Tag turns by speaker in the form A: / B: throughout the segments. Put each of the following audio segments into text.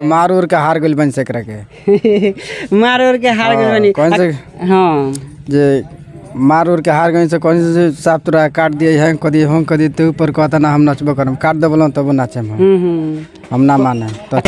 A: मार उर के हार गइल बन सकरा के
B: मार उर के हार गइल
A: हाँ,
B: बनी
A: कौन से
B: हाँ
A: जे मार उर के हार गइल से कौन से साफ तुरा काट दिए हैं कदी हम कदी ते ऊपर कहता ना हम नचबो करम काट देबलो तब नाचे हम
B: हम्म, हम्म।
A: हम ना माने तो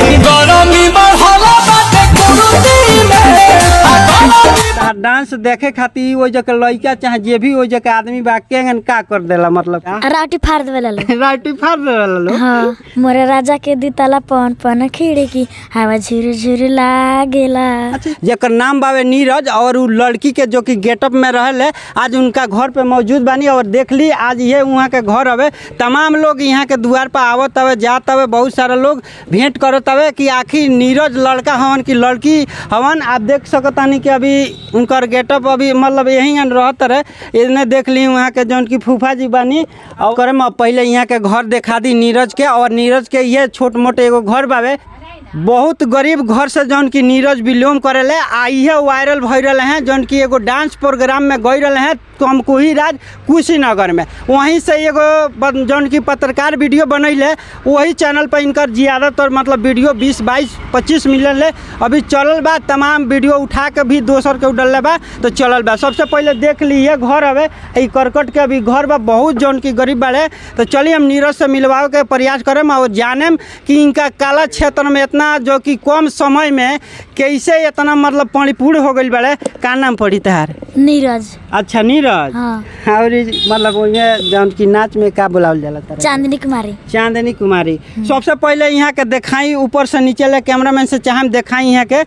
B: तार डांस देखे खातिर ओइ जगह लइका चाहे जे भी ओइ जगह आदमी बा केंगन का कर देला मतलब
C: राउटी फाड़ देवे लो
B: राइटी फाड़ देला लो
C: हाँ मोरे राजा के दिताला पन पन खिड़की हवा झुर झुर लागेला
B: जेकर नाम बावे नीरज और उ लड़की के जो कि गेटअप में रहल है आज उनका घर पे मौजूद बानी और देख ली आज ये वहाँ के घर हवे तमाम लोग यहाँ के द्वार पर आवत हवे जात हवे बहुत सारा लोग भेंट करत हवे कि आखिर नीरज लड़का हवन कि लड़की हवन आप देख सकतानी कि अभी उनकर गेटअप अभी मतलब यहीं रहत रहे इन्हें देख ली वहाँ के जौन की फूफा जी बानी और करे में पहले यहाँ के घर देखा दी नीरज के और नीरज के ये छोट मोटे एगो घर बावे बहुत गरीब घर से जौन की नीरज बिलोम करेले आ इहे वायरल भई रहे हैं जौन की एगो डांस प्रोग्राम में गई रहे हैं कमकुही राज कुशीनगर में वहीं से एगो बन- जौन की पत्रकार वीडियो बनैले वही चैनल पर इनकर ज़्यादातर मतलब वीडियो 20 22 25 मिलियन ले अभी चलल बा तमाम वीडियो उठा के भी दोसर के उडल बा तो चलल बा सबसे पहले देख ली ये घर हवे ई करकट के अभी घर बा बहुत जौन की गरीब बाड़े तो चलिए हम नीरज से मिलवावे के प्रयास करम और जानेम कि इनका काला क्षेत्र में इतना जो कि कम समय में कैसे इतना मतलब परिपूर्ण हो गई बाड़े का नाम पड़ी तहार
C: नीरज
B: अच्छा नीरज
C: हाँ
B: और ई मतलब ओइमे जौन की नाच में का बुलावल जाला तारा
C: चांदनी कुमारी
B: चांदनी कुमारी सबसे पहले यहाँ के देखाई ऊपर से नीचे ले कैमरामैन से चाहे हम देखाई यहाँ के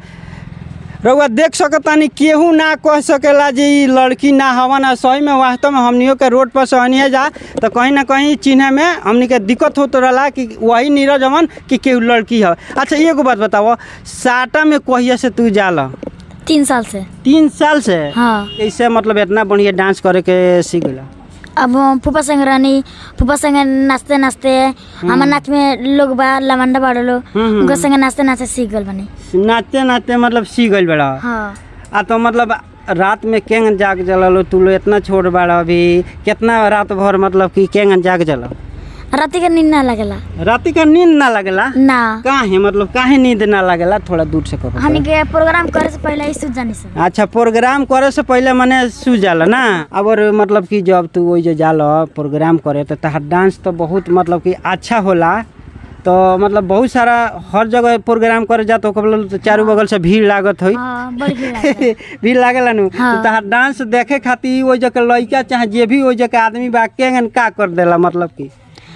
B: रउआ देख सकतानी केहू ना कह सकेला जे ई लड़की ना हवन आ सही में वास्तव में हमनियों के रोड पर सहनिए जा तो कहीं ना कहीं चिन्हे में हमनी के दिक्कत होत रहला कि वही नीरज हवन कि केहू लड़की है अच्छा एगो बात बताओ साटा में कहिया से तू जाला
C: तीन साल से
B: तीन साल से
C: हाँ
B: कैसे मतलब इतना बढ़िया डांस करे के सीख गला
C: अब हम फूफा संग रहनी फूफा संग नाचते नाचते हमार नाच में लोग बा लवंडा बाड़ो लो
B: हम्म।
C: उनका संग नाचते नाचते सीख गल बनी
B: नाचते नाचते मतलब सीख गइल बड़ा
C: हाँ
B: आ तो मतलब रात में केंगन जाग जललो तू लो इतना छोट बाड़ा अभी कितना रात भर मतलब कि केंगन जाग जल
C: राती के नींद ना लगेला
B: राति का नींद ना लगेला
C: ना
B: काहे मतलब काहे नींद ना लगेला थोड़ा दूर से करो
C: हमनी के प्रोग्राम करे से पहले ही सूझ जानी से
B: अच्छा प्रोग्राम करे से पहले मने सू जाला ना अब और मतलब कि जब तू वही जो जाला प्रोग्राम करे तो तहार डांस तो बहुत मतलब कि अच्छा होला तो मतलब बहुत सारा हर जगह प्रोग्राम करे जा तो ओकर चारों बगल से भीड़ लागत होई
C: हाँ बड़ी भीड़ लागेला।
B: भी लागेला नु
C: हाँ।
B: तो तहार डांस देखे खातिर ओइ जगह लइका चाहे जे भी ओइ जगह आदमी बा केंगन का कर देला मतलब कि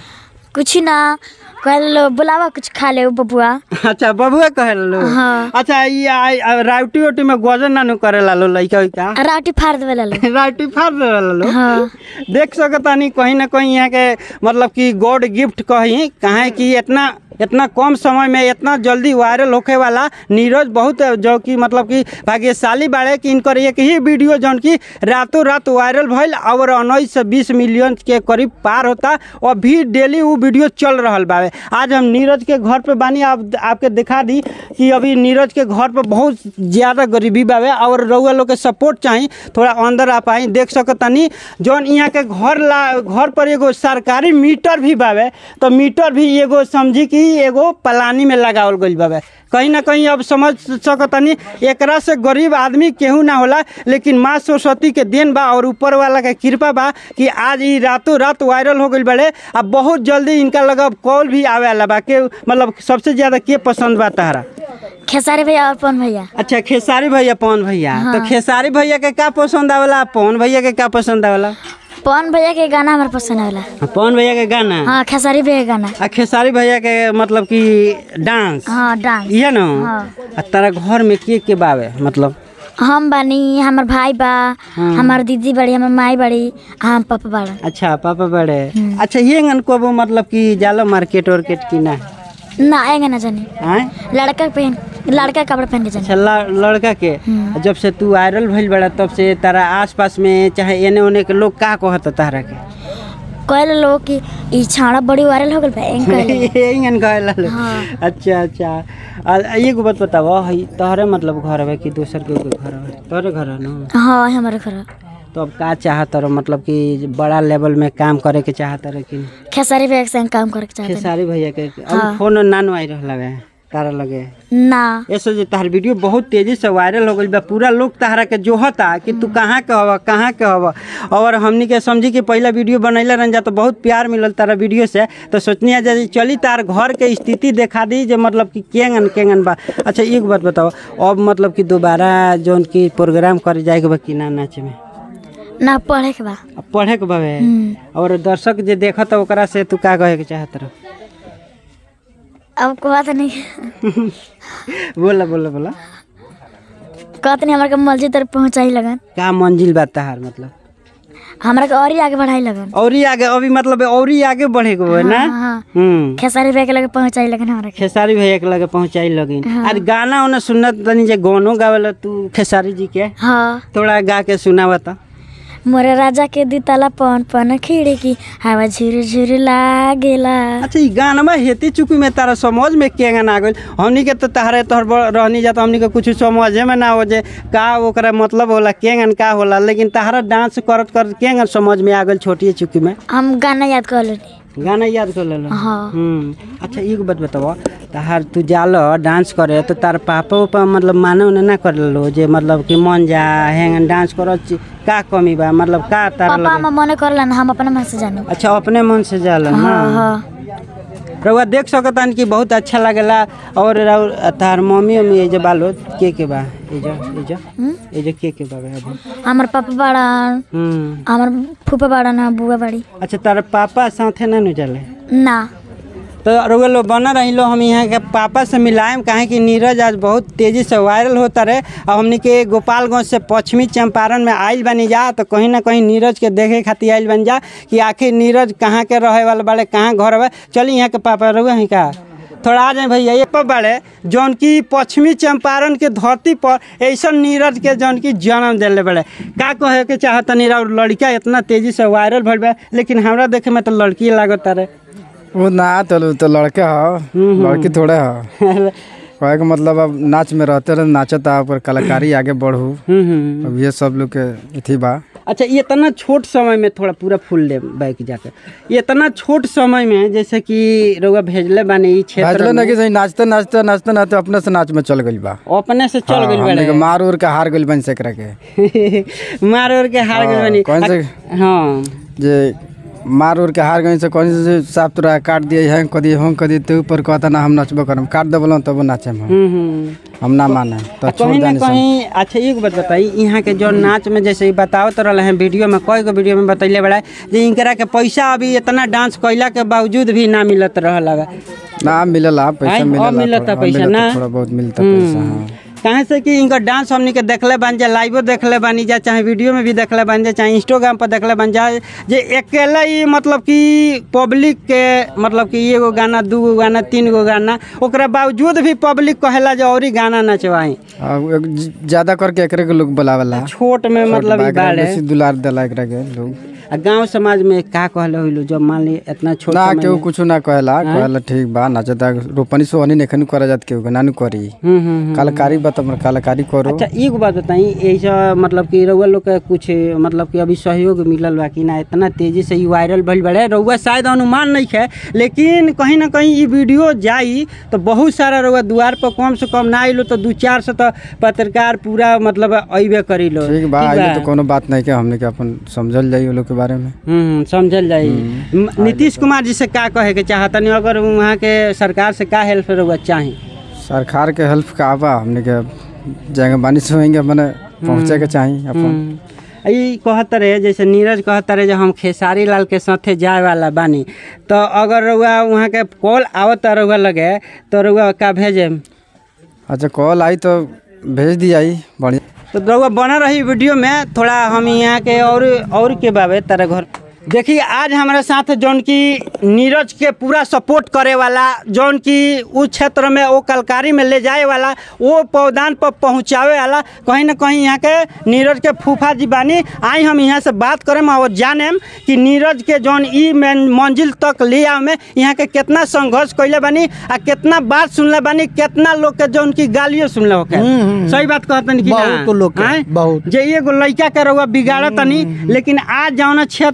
C: कुछ ना कह लो बुलावा कुछ खा ले बबुआ
B: अच्छा बबुए कहे लो
C: हाँ।
B: अच्छा ई आई- आ, राउटी उटी में गजन नानु करेला लो लइका उइका
C: राउटी फाड़ देवे ला लो
B: राउटी फाड़ देला लो
C: हाँ
B: देख सकतानी कहीं ना कहीं यहाँ के मतलब कि गॉड गिफ्ट कहीं कहे कि इतना इतना कम समय में इतना जल्दी वायरल होखे वाला नीरज बहुत जो कि मतलब कि भाग्यशाली बाड़े कि इनकर एक ही वीडियो जौन कि रातों रात वायरल भइल और उन्नीस से बीस मिलियन के करीब पार होता और भी डेली वो वीडियो चल रहल बावे आज हम नीरज के घर पे बानी आप आपके दिखा दी कि अभी नीरज के घर पे बहुत ज़्यादा गरीबी बावे और रउआ लोग के सपोर्ट चाही थोड़ा अंदर आ पाई देख सकतानी जौन यहाँ के घर ला घर पर एगो सरकारी मीटर भी बावे तो मीटर भी एगो समझी कि एगो पलानी में लगावल गइल बावे कहीं ना कहीं अब समझ सकतानी एकरा से गरीब आदमी केहू ना होला लेकिन माँ सरस्वती के देन बा और ऊपर वाला के कृपा बा कि आज ई रातों रात वायरल हो गइल बड़े आ बहुत जल्दी इनका लगा कॉल भी आवे वाला बा के मतलब सबसे ज्यादा के पसंद बा तहरा
C: खेसारी भैया और पवन भैया
B: अच्छा खेसारी भैया पवन भैया तो
C: हाँ।
B: खेसारी भैया के का पसंद आवेला पवन भैया के का पसंद आवेला
C: पवन भैया के गाना हमारे पसंद आवेला
B: पवन भैया के गाना
C: हाँ खेसारी भैया के गाना
B: आ खेसारी भैया के मतलब कि डांस
C: हाँ डांस
B: इहे न
C: हाँ।
B: आ तारा घर में के के बावे मतलब
C: हम बानी हमार भाई बा हमार दीदी बड़ी हमार माई बड़ी हम पापा बड़ा
B: अच्छा पापा बड़े अच्छा ये गन को मतलब कि जाला मार्केट वार्केट की ना
C: ना आएगा ना जाने
B: आए
C: लड़का पहन लड़का कपड़ा पहन के जाने
B: अच्छा ल- लड़का के जब से तू वायरल भइल बड़ा तब से तारा आसपास में चाहे एने ओने के लोग का कहत तारा के
C: कहले लोग कि ई छाड़ा बड़ी वायरल हो गल बा एंग कहले
B: इंगन कहला लोग।
C: हाँ।
B: अच्छा अच्छा आ एगो बात बताओ हई तोहरे मतलब घर हवे कि दोसर के कोई घर हवे तोहरे घर है ना
C: हाँ हमारे घर
B: तो अब का चाहत रहो मतलब कि बड़ा लेवल में काम करे के चाहत रहे कि
C: खेसारी भैया के संग काम करे के चाहते हैं।
B: खेसारी भैया के अब
C: हाँ।
B: फोन नानू आई रहल हवे तारा लगे
C: ना
B: ऐसे जे तहार वीडियो बहुत तेजी से वायरल हो गई बा पूरा लोग तहरा के जोहता कि तू कहाँ के हवा कहाँ के हवा और हमनी के समझी कि पहला वीडियो बनैले रहन जा तो बहुत प्यार मिलल तारा वीडियो से तो सोचनी है जे चली तार घर के स्थिति देखा दी जे मतलब कि केंगन केंगन बा अच्छा एक बात बताओ अब मतलब कि दोबारा जौन की प्रोग्राम करे जाए के बा कि ना नाचे में
C: ना पढ़े के बा
B: अब पढ़े के बावे
C: हम्म।
B: और दर्शक जे देखत ओकरा से तू का कहे के चाहत रह
C: अब कहत नहीं
B: बोला बोला बोला
C: कहत नहीं हमरा के मस्जिद तक पहुँचाई लगन
B: का मंजिल बा तहार मतलब
C: हमरा के और ही आगे बढ़ाई लगन
B: और ही आगे अभी मतलब और ही आगे बढ़े के बा ना
C: हाँ, हाँ।
B: हम्म
C: खेसारी भैया के लगे पहुँचाई लगन हमरा के
B: खेसारी भैया के लगे पहुंचाई लगिन अरे गाना उन्हें सुनत तनी जे गानो गावेला तू खेसारी जी के
C: हाँ
B: थोड़ा गा के सुनावा त
C: मोरे राजा के दिताला पन पन खिड़की हवा झुर झुर लागेला
B: अच्छा ई गाना हेती चुकी में तारा समझ में के गाना आ गइल हमनी के तो तहरे तोहर ब- रहनी जा तो हमनी के कुछ समझे में ना हो जे का ओकरा मतलब होला के गान का होला लेकिन तहरा डांस करत करत के गान समझ में आ गइल छोटी चुकी में
C: हम गाना याद कर लेनी
B: गाना याद कर लेलो
C: हाँ
B: हम्म अच्छा एक बात बताओ तहार तू जाल डांस करे तो तार पापा उपा मतलब माने उन्हें ना कर लो जे मतलब कि मन जा हैंग डांस करो ची- का कमी बा मतलब का तार
C: पापा
B: लगे
C: हम मने करला ना हम अपने मन से जानो
B: अच्छा अपने मन से जाल
C: हाँ
B: हाँ
C: हाँ
B: रउआ देख सकतान कि बहुत अच्छा लगेला और रउर तार मम्मी उम्मी ये जो बालो के के बा ये जो ये जो
C: हम्म?
B: ये जो के के बा अभी
C: हमार पापा बाड़न
B: हम्म
C: हमार फूफा बाड़न हाँ बुआ बाड़ी
B: अच्छा तार पापा साथे ना नु चले
C: ना
B: तो रउआ लोग बना रही लो हम यहाँ के पापा से मिलाएम काहे कि नीरज आज बहुत तेजी से वायरल होता रहे और हमनी के गोपालगंज से पश्चिमी चंपारण में आइल बनी जा तो कहीं ना कहीं नीरज के देखे खातिर आइल बन जा कि आखिर नीरज कहाँ के रहे वाले बाड़े कहाँ घर बा चली यहाँ के पापा रउआ ही का थोड़ा आ जाए भैया ये पर बाड़े जौन की पश्चिमी चंपारण के धरती पर ऐसा नीरज के जौन की जन्म दिले बड़े का कहे के चाहत नीरज और लड़का इतना तेजी से वायरल भइल बा लेकिन हमरा देखे में तो लड़की लागत रे
A: वो ना तो तो लड़के हो लड़की थोड़े हो कहे के मतलब अब नाच में रहते रहे नाचता पर कलाकारी आगे बढ़ू
B: हम्म हम्म
A: अब ये सब लोग के इथी बा
B: अच्छा ये इतना छोट समय में थोड़ा पूरा फूल ले बैक जाकर ये इतना छोट समय में जैसे कि रउआ भेजले बानी ई क्षेत्र
A: नाचले ना
B: में
A: कि सही नाचते नाचते नाचते नाचते अपने से नाच में चल गइल बा
B: अपने से चल
A: हाँ,
B: गइल
A: हमनी के
B: बड़े
A: मार उर के हार गइल बन सकरा के
B: मार और के हार गइल
A: हाँ,
B: बानी
A: कौन से-
B: आ- हाँ
A: जे मार उर के हार गइल से कौन से साफ तुरा काट दिए हैं कदी हम कदी ते ऊपर कहता ना हम नचबो करम काट देबलो तब नाचे हम
B: हम्म हम्म
A: हम ना माने तो
B: आ
A: छोड़
B: कहीं ना
A: देनी सब
B: कहीं अच्छा एक बात बताई यहाँ के जो नाच में जैसे ही बतावत रहे हैं वीडियो में कई गो वीडियो में बतैले बड़ा जे इनकरा के पैसा अभी इतना डांस कैला के बावजूद भी ना मिलत रहल हवे
A: ना मिलला पैसा
B: आइ, अब
A: मिलला
B: मिलता
A: थोड़ा- हाँ,
B: पैसा
A: मिलता,
B: ना?
A: थोड़ा बहुत मिलता पैसा हाँ
B: कहे से कि इनका डांस हमनी के देखले बन जा लाइवो देखले बानी जा चाहे वीडियो में भी देखले बन जा चाहे इंस्टाग्राम पर देखले बन जा जे अकेला ही मतलब कि पब्लिक के मतलब कि एगो गाना दू गो गाना तीन गो गाना ओकरा बावजूद भी पब्लिक कहेला जे और ही गाना नचवाई
A: अब एक ज- ज्यादा करके एकरे के लोग बुलावेला
B: छोट में मतलब ई बाड़े
A: बेसी दुलार देला एकरा के लोग
B: आ गांव समाज में का कहले होइलो जब मान ली इतना छोट
A: ना
B: समय
A: केहू
B: में-
A: कुछ ना कहला कहला ठीक बा नाचता रोपनी सोहनी नेखन करे जात केहू के नानू करी
B: हम्म हम्म हम्म।
A: कलाकारी बा त कलाकारी करो
B: अच्छा एक बात बताई ऐसा मतलब कि रउआ लोग के कुछ मतलब कि अभी सहयोग मिलल बा कि ना इतना तेजी से ई वायरल भइल बड़े रउआ शायद अनुमान नहीं है लेकिन कहीं ना कहीं ई वीडियो जाई तो बहुत सारा रउआ द्वार पर कम से कम ना आइलो तो दू चार सौ तो पत्रकार पूरा मतलब अइबे करी लो
A: ठीक बा आइले तो कोनो बात नहीं के हमने के अपन समझल जाई वो लोग के बारे में
B: हम्म समझल जाई म- नीतीश कुमार जी से का कहे के चाहतनी अगर वहाँ के सरकार से का हेल्प रउआ चाही
A: सरकार के हेल्प का बा हमने के जाएंगे बानी से होएंगे मने पहुंचे के चाहिए अपन
B: हम्म। ई कहत रहे जैसे नीरज कहत रहे जो हम खेसारी लाल के साथे जाए वाला बानी तो अगर रउआ वहाँ के कॉल आवत रउआ लगे तो रउआ का भेजे
A: अच्छा कॉल आई तो भेज दिया बढ़िया
B: तो रउआ बना रही वीडियो में थोड़ा हम यहाँ के और और के बाबे तारा घर देखिए आज हमारे साथ जौन की नीरज के पूरा सपोर्ट करे वाला जौन की उस क्षेत्र में वो कलकारी में ले जाए वाला वो पौधान पर पहुँचावे वाला कहीं ना कहीं यहाँ के नीरज के फूफा जी बानी आई हम यहाँ से बात करें और जानेम कि नीरज के जौन ई मेन मंजिल तक ले आवे में यहाँ के कितना संघर्ष कैले बानी आ कितना बात सुनले बानी कितना लोग के जौन की गालियो सुनले होके सही बात कहतनी कि ना
D: बहुत लोग के,
B: आँय?
D: बहुत।
B: जे एगो लड़का के रउआ बिगाड़त तनी लेकिन आज जौन क्षेत्र में ई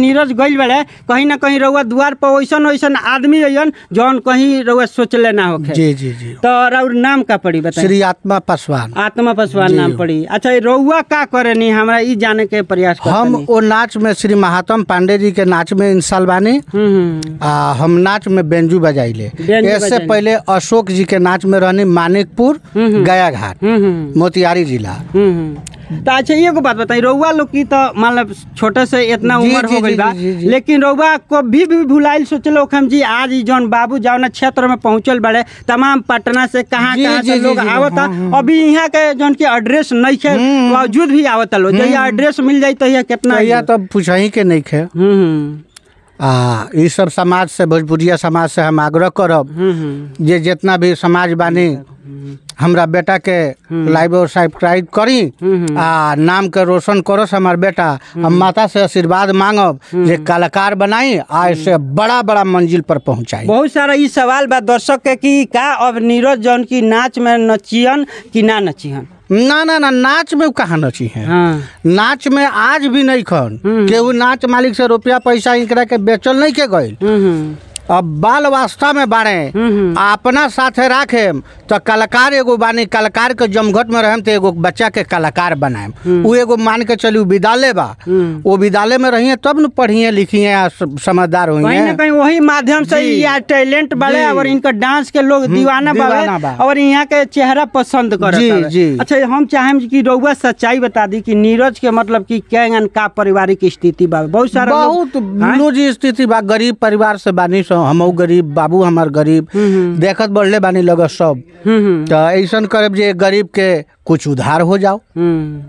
B: नीरज गइल बड़े कहीं ना कहीं रउआ द्वार पर वैसन वैसन आदमी अइयन जौन कहीं रउआ सोचले ना होखे
D: जी जी जी
B: तो और नाम का पड़ी बताइए
D: श्री आत्मा पासवान
B: आत्मा पासवान नाम पड़ी अच्छा रउआ का करे नी हमरा ई जाने के प्रयास करते
D: हम ओ नाच में श्री महात्मा पांडे जी के नाच में इंसाल बानी
B: हम्म
D: आ हम नाच में बेंजू बजाइले
B: बेंजू
D: इससे
B: बजाइले।
D: पहले अशोक जी के नाच में रहनी मानिकपुर गया घाट
B: हम्म हम्म
D: मोतिहारी जिला
B: हम्म तो अच्छा एगो बात बताई रउआ लोग की तो मान लो छोटे से इतना
D: जी,
B: उम्र
D: जी,
B: हो गई
D: जी,
B: बा
D: जी, जी।
B: लेकिन रउआ को भी भी भुलाइल सोचलो हम जी आज ई जौन बाबू जौन क्षेत्र में पहुंचल बड़े तमाम पटना से कहाँ
D: जी,
B: कहाँ
D: जी,
B: से
D: जी,
B: लोग
D: जी,
B: आवता
D: हाँ,
B: अभी यहाँ के जौन की एड्रेस नहीं है बावजूद भी आवता लोग जहिया एड्रेस मिल जाई तहिया कितना
D: भैया तो पूछही के नहीं खे
B: हम्म हम्म
D: आ ई सब समाज से भोजपुरिया समाज से हम आग्रह करब
B: हम्म हम्म
D: जे जितना भी समाज बानी हमरा बेटा के लाइव और सब्सक्राइब करी आ नाम के रोशन करस हमार बेटा हम माता से आशीर्वाद मांगब जे कलाकार बनाई आ इससे बड़ा बड़ा मंजिल पर पहुंचाई
B: बहुत सारा ई सवाल बा दर्शक के कि का अब नीरज जौन की नाच में नचियन कि ना नचियन
D: ना ना ना नाच में उ कहाँ नची है
B: हाँ
D: नाच में आज भी नहीं खन केहू नाच मालिक से रुपया पैसा इनकरा के बेचल नहीं के गइल
B: हम्म हम्म
D: अब बाल वास्ता में बाड़े
B: हम्म।
D: आ अपना साथे राखे तो कलाकार एगो बानी कलाकार के जमघट में रहम तो एगो बच्चा के कलाकार बनाएम उ एगो मान के चली विद्यालय बा
B: हम्म।
D: वो विद्यालय में रहिए तब न पढ़िए लिखिए आ स- समझदार
B: कहीं ना
D: होइए
B: कहीं वही माध्यम से
D: जी।
B: या टैलेंट बाले
D: जी।
B: और इनका डांस के लोग दीवाना
D: दीवाना
B: बावे
D: बा।
B: और यहाँ के चेहरा पसंद करत
D: जी,
B: हवे।
D: जी।
B: अच्छा हम चाहेम कि रउआ सच्चाई बता दी कि नीरज के मतलब कि केंगन का पारिवारिक स्थिति बा बहुत सारा लोग-
D: बहुत
B: हाँ?
D: लूज स्थिति बा गरीब परिवार से बानी सो हमहू गरीब बाबू हमार गरीब देखत बढ़ले बानी लग सब
B: हम्म हम्म,
D: तो ऐसन करब जे गरीब के कुछ उधार हो जाओ
B: हम्म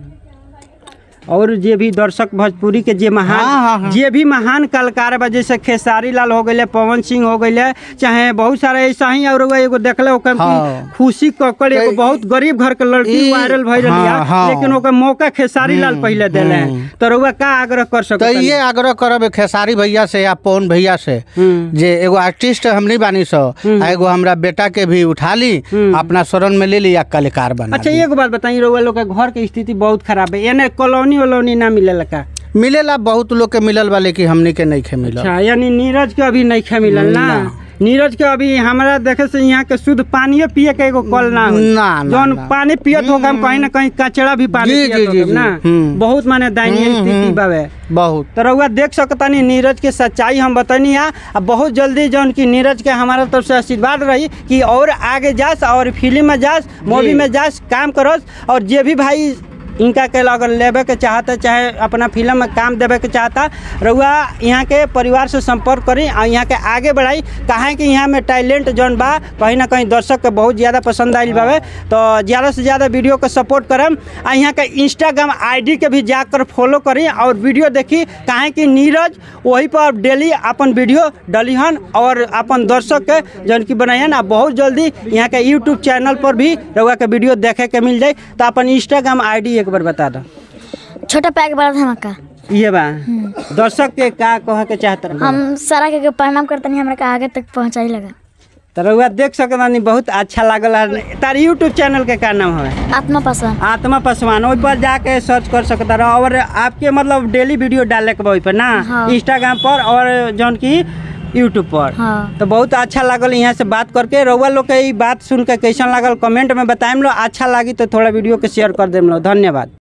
B: और जे भी दर्शक भोजपुरी के जे
D: हाँ, हाँ,
B: महान
D: हाँ।
B: जे भी महान कलाकार बा जैसे खेसारी लाल हो गए पवन सिंह हो गए चाहे बहुत सारा ऐसा ही और एगो- एगो देखले ओकर कि
D: हाँ।
B: खुशी कक्कड़ एगो
D: ई-
B: बहुत गरीब घर के लड़की
D: ई-
B: वायरल भइल
D: हाँ,
B: लिया
D: हाँ।
B: लेकिन ओकर मौका खेसारी लाल पहले देले हैं तो रउआ का आग्रह कर
D: तो
B: सकते
D: ये आग्रह करब खेसारी भैया से या पवन भैया से
B: हम्म।
D: जे एगो आर्टिस्ट हमनी बानी सो आ एगो हमरा बेटा के भी उठा ली अपना शरण में ले ली या कलाकार बना
B: अच्छा
D: दी।
B: एक बात बताइए रउआ लोग के घर के स्थिति बहुत खराब है एने कॉलोनी वलोनी ना मिलेला का
D: मिलेला बहुत लोग के मिलल बा लेकिन हमनी के नहीं खे मिलल
B: अच्छा यानी नीरज के अभी नहीं खे मिलल ना
D: ना।
B: नीरज के अभी हमरा देखे से यहाँ के शुद्ध पानियो पिए के एगो कल ना होई।
D: ना, ना,
B: जौन
D: ना।
B: पानी पियत होगा हम कहीं ना कहीं कचड़ा भी पानी
D: जी,
B: पियत
D: जी, जी,
B: होगा
D: जी।
B: ना
D: हम्म।
B: बहुत माने दयनीय
D: हम्म,
B: स्थिति
D: हम्म।
B: बावे
D: बहुत
B: तो रउआ देख सकतानी नीरज के सच्चाई हम बतानी है आ बहुत जल्दी जौन की नीरज के हमारा तरफ से आशीर्वाद रही कि और आगे जास और फिल्म में जास मूवी में जास काम करस और जे भी भाई इनका के अगर लेवे के चाहता चाहे अपना फिल्म में काम देवे के चाहता रउआ यहाँ के परिवार से संपर्क करी और यहाँ के आगे बढ़ाई काहे कि यहाँ में टैलेंट जौन बा कहीं ना कहीं दर्शक के बहुत ज़्यादा पसंद आयल बावे तो ज़्यादा से ज़्यादा वीडियो को सपोर्ट करम आ यहाँ के इंस्टाग्राम आईडी के भी जाकर फॉलो करी और वीडियो देखी काहे कि नीरज वही पर डेली अपन वीडियो डलिहन और अपन दर्शक के जौन की बनायन आ बहुत जल्दी यहाँ के यूट्यूब चैनल पर भी रउआ के वीडियो देखे के मिल जाए तो अपन इंस्टाग्राम आईडी एक बार बता दो
C: छोटा पैक बड़ा धमाका
B: ये बा दर्शक के का कहे के चाहत रह
C: हम सारा के प्रणाम करतनी हमरा के आगे तक पहुंचाई लगा
B: तो रउआ देख सकतानी बहुत अच्छा लागल है तार यूट्यूब चैनल के का नाम है
C: आत्मा पासवान
B: आत्मा पासवान ओहि पर जाके सर्च कर सकता रहो और आपके मतलब डेली वीडियो डाले के बा ओहि पर ना
C: हाँ।
B: इंस्टाग्राम पर और जौन की यूट्यूब पर
C: हाँ
B: तो बहुत अच्छा लागल यहाँ से बात करके रउआ लोग के ई बात सुन के कैसन लागल कमेंट में बताएम लो अच्छा लगी तो थोड़ा वीडियो के शेयर कर देम लो धन्यवाद